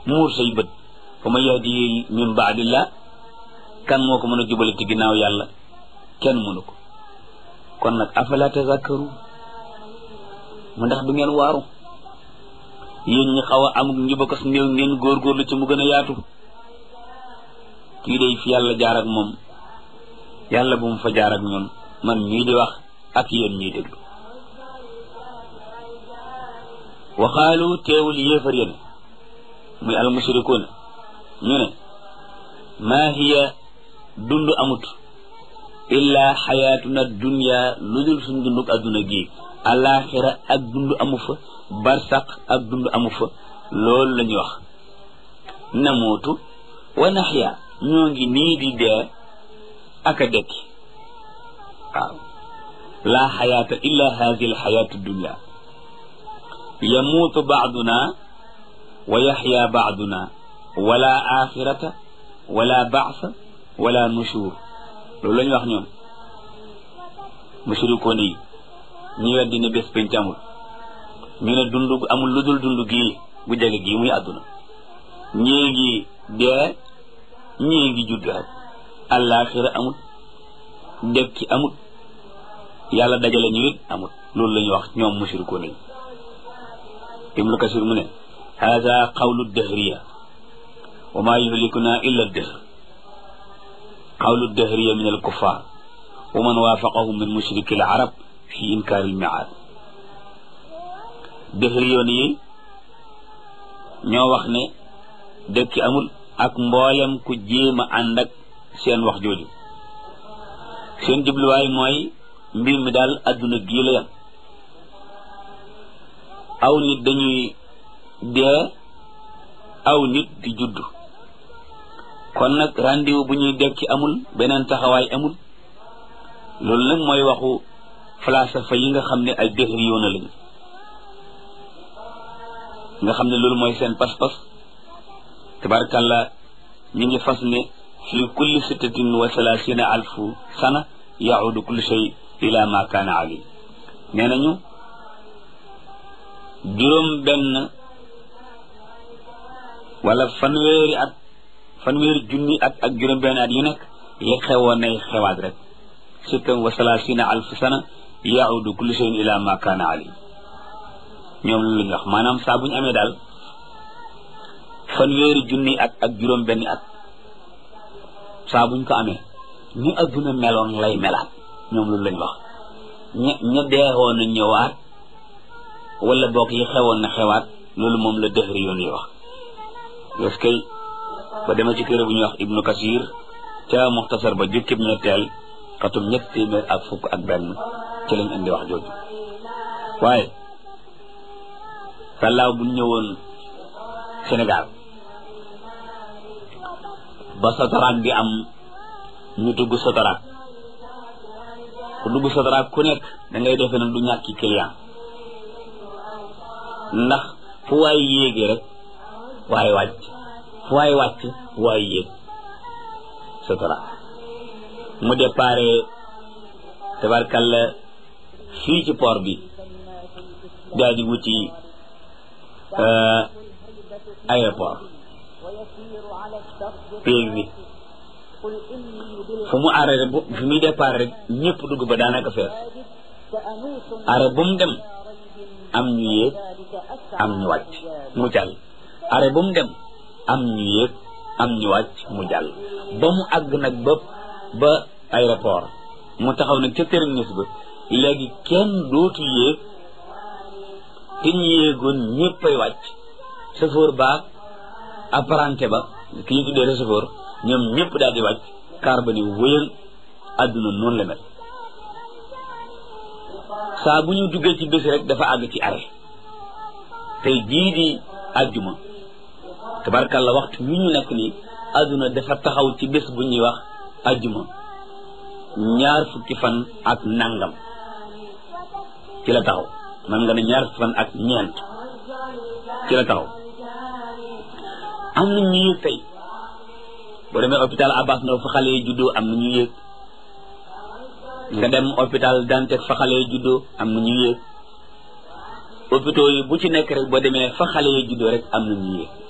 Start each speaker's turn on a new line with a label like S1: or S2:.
S1: muur say bët fa ma yahdi min baadillah kan moo ko mën a jubale ci ginnaaw yàlla kenn mënu ko kon nag afala tazakkaru mu ndax du ngeen waaru yéen ñi xaw a amuk njubakas néew ngeen góorgóorlu ci mu gën a yaatu kii day fi yàlla jaar ak moom yàlla bu mu fa jaar ak ñun man ñii di wax ak yéen ñiy déglu waxaalu teewul yéefar yéen muy almushrikuuna ñu ne maa hiya dund amut illa xayaatuna dunya lu dul suñ dunduk adduna gii alaxira ak dund amu fa barsaq ak dund amu fa loolu la ñuy wax namuutu wa naxya ñoo ngi nii di dee ak a dekki waaw laa xayaata illa hadihi alxayaatu dunya yamuutu baaduna wa yaxya baaduna wala axirata wala baasa wala nushur loolu la ñu wax ñoom mushrikoon yi ñu weddi ne bés penc amul ñu ne dund amul lu dul dund gii bu jege gii muy àdduna ñii ngi dee ñii ngi judd rek àllaaxira amut dekki amut yàlla dajale ñu it amut loolu la ñu wax ñoom mushrikoon yi ibnu kasir mu ne hada qawlu dahriya wa ma yuhlikuna illa dahr qawlu dahriya min alkuffar wa man waafaqahum min mushriki alarab fi inkaari almiaad dahriyoon yi ñoo wax ne dëkki amul ak mboolem ku jéem a ànd ak seen wax jooju seen jubluwaay mooy mbir mi daal adduna gii la yam aw nit dañuy dee aw nit di judd kon nag rendez-vous bu ñuy dekki amul beneen taxawaay amul loolu nag mooy waxu falsafa yi nga xam ne ay dëxri yoona lañu nga xam ne loolu mooy seen pas-pas tabarakàllah ñu ngi fas ne fi kulli sittatin wa salaasina alfu sana yaudu kullu shay ila ma kaana ali nee nañu juróom benn wala fanweeri at fanweeri junni at ak juróom benn at yu nekk li xewoon nay xewaat rek sittan wa salaasina alfu sana yaudu kullu shay ila ma kaana ali ñoom loolu la ñu wax maanaam saa bu ñu amee daal fanweeri junni at ak juróom benn at saa buñ ko amee ni adduna meloon lay melaat ñoom loolu lañ wax ña ña deexoon na ñëwaat wala boog yi xewoon na xewaat loolu moom la dëxëri yoon yi wax parce que ba dema ci téere bu ñuy wax ibnu kasir ca muxtasar ba jukkib ñetteel xatum ñett téeméer ak fukk ak benn ci lañ indi wax jooju waaye sàllaaw buñ ñëwoon Sénégal ba sotaraak bi am ñu dugg sotaraak ku dugg sotaraak ku nekk da ngay defe ne du ñàkki client ndax fu waay yéegee rek waaye wàcc fu waay wàcc waay yéeg sotaraak mu déparé tabarkalla fii ci port bi daal di wuti aéroport péeg bi fu mu arrêté bu fu muy départ rek ñëpp dugg ba daanaka fees arrêt bu mu dem am ñu yéeg am ñu wàcc mu jàll arrêt bu mu dem am ñu yéeg am ñu wàcc mu jàll ba mu àgg nag ba ba aéroport mu taxaw nag ca terminus ba léegi kenn dootu yéeg te ñu yéegoon ñëppay wàcc chauffeur baag apprenti ba ki ñu tuddee receveur ñoom ñëpp daal di wàcc car ba ni wëyal àdduna noonu la mel saa bu ñu duggee ci bés rek dafa àgg ci arrêt tey jii di àjjuma tabarkalla waxtu wi ñu nekk nii àdduna dafa taxaw ci bés bu ñuy wax àjjuma ñaar fukki fan ak nangam ci la taxaw man nga ne ñaar fukki fan ak ñeent ci la taxaw am na ñu yëg tey boo demee hôpital Abbas Ndao fa xale yi juddoo am na ñu yëg nga dem hôpital Dantec fa xale yi juddoo am na ñu yëg hôpitaux yi bu ci nekk rek boo demee fa xale yi juddoo rek am na ñu yëg